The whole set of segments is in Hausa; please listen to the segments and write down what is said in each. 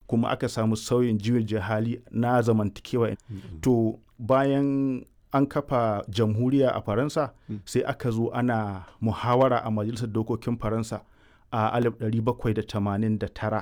kuma aka samu sauyin juyin hali na zamantakewa to bayan an kafa jamhuriya a faransa sai aka zo ana muhawara a majalisar dokokin faransa a 1789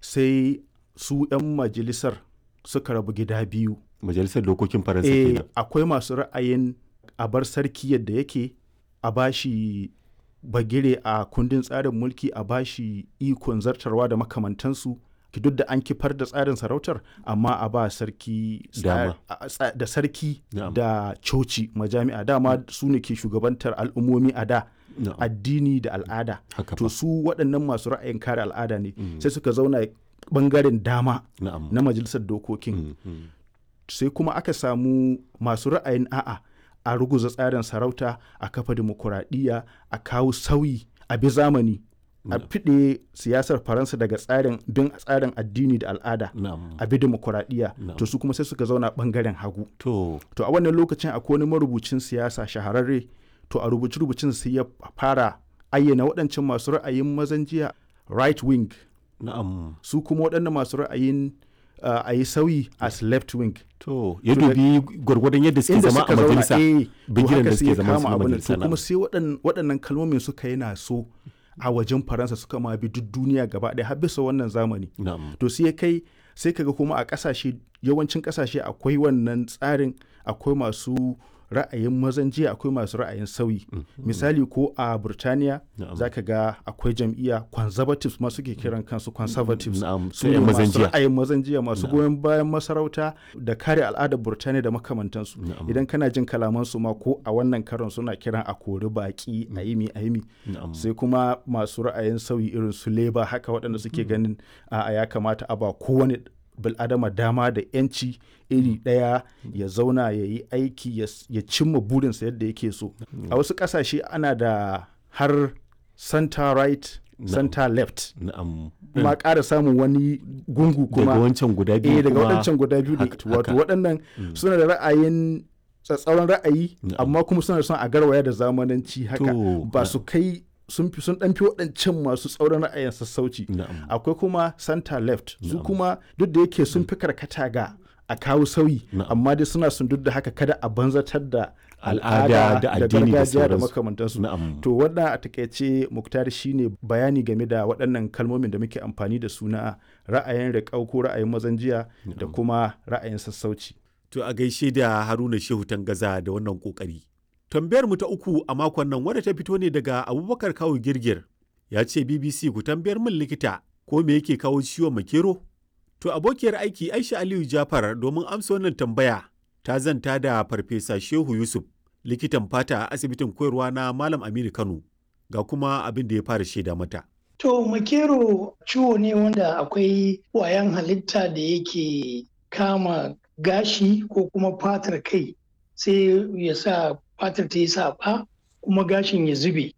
sai su 'yan majalisar suka rabu gida biyu majalisar dokokin faransa eh, kenan akwai masu ra'ayin a bar sarki yadda yake a bashi bagire a kundin tsarin mulki a bashi ikon zartarwa da makamantansu ki duk da an kifar da tsarin sarautar amma a ba sarki tsa- Dama. a- tsa- da sarki Na'am. da coci majami'a dama su ne ke shugabantar al'ummomi a da Na'am. addini da al'ada Haka to fa. su waɗannan masu ra'ayin kare al'ada ne sai suka zauna bangaren dama na'am na majalisar dokokin Mm, mm. sai kuma aka samu masu ra'ayin a'a a ruguza tsarin sarauta a kafa dimokuraɗiyya a kawo sauyi a bi zamani a fiɗe siyasar faransa daga tsarin bin tsarin addini da al'ada na'am a bi dimokuraɗiyya Na'am. to su kuma sai suka zauna ɓangaren hagu to to a wannan lokacin akwai wani marubucin siyasa shahararre to a rubuce rubucin sai ya fara ayyana waɗancan masu ra'ayin mazan jiya right wing na'am su kuma waɗannan masu ra'ayin uh, a yi sauyi as left wing to ya To da- dubi gwargwadon yadda suke inda zama suka a zauna majalisa eh to bigiran haka da sai suke ya zama su kama na abin nan. majalisa to kuma na'am. sai waɗan- waɗannan kalmomin suka yana so a wajen faransa suka ma bi duk duniya gaba ɗaya har bisa wannan zamani na'am to sai ya kai sai kaga kuma a ƙasashe yawancin ƙasashe akwai wannan tsarin akwai masu ra'ayin mazan jiya akwai masu ra'ayin sauyi misali ko a burtaniya Na'am. za ka ga akwai jam'iyya conservatives ma suke kiran kansu conservatives Na'am, su sai ne yan mazan masu jiya. ra'ayin mazan jiya masu goyon bayan masarauta da kare al'adar burtaniya da makamantansu Na'am. idan kana jin kalamansu ma ko a wannan karon suna kiran a kori baki a yimi a yimi Na'am. sai kuma masu ra'ayin sauyi irin su leba haka waɗanda suke ganin a ya kamata a ba kowane bil'adama dama da 'yanci iri ɗaya ya zauna ya yi aiki ya s- ya cimma burinsa yadda yake so a wasu ƙasashe ana da har center right center left na'am ma ƙara samun wani gungu kuma daga wancan guda biyu eh daga kuma waɗancan guda biyu ne haka- wato haka. waɗannan suna da ra'ayin tsatsauran ra'ayi Na'am. amma kuma suna son a garwaya da zamananci haka To, ba su kai sun fi sun ɗan fi waɗancan masu tsauran ra'ayin sassauci na'am akwai kuma center left su kuma duk da yake sun fi karkata ga a kawo sauyi Na'am. amma dai suna sun duk da haka kada a banzatar da Al'ada da addini da gargajiya da sauransu. makamantansu na'am to wannan a takaice muktar shine bayani game da waɗannan kalmomin da muke amfani da su na ra'ayin riƙau ko ra'ayin mazan jiya da kuma ra'ayin sassauci To a gaishe da Haruna Shehu Tangaza da wannan kokari. Tambayar mu ta uku a makon nan wadda ta fito ne daga Abubakar Kawu Girgir. Ya ce BBC ku tambayar min likita ko me yake kawo ciwon makero? To abokiyar aiki Aisha Aliyu Jafar domin amsa wannan tambaya ta zanta da Farfesa Shehu Yusuf likitan fata a asibitin koyarwa na Malam Aminu Kano ga kuma abin da ya fara shaida mata. To makero ciwo ne wanda akwai ƙwayan halitta da yake kama gashi ko kuma fatar kai sai ya sa fatar ta yi saɓa kuma gashin ya zube.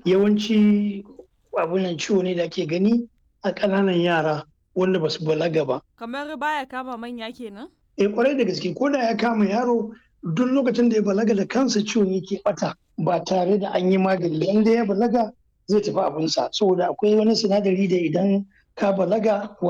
Yawanci abunan ciwo ne da ake gani a ƙananan yara wanda ba su balaga ba. Kamar baya kama manya kenan? E kwarai da gaske ko da ya kama yaro duk lokacin da ya balaga da kansa ciwon yake bata ba tare da an yi magani inda ya balaga zai tafi abinsa saboda akwai wani sinadari da idan ka balaga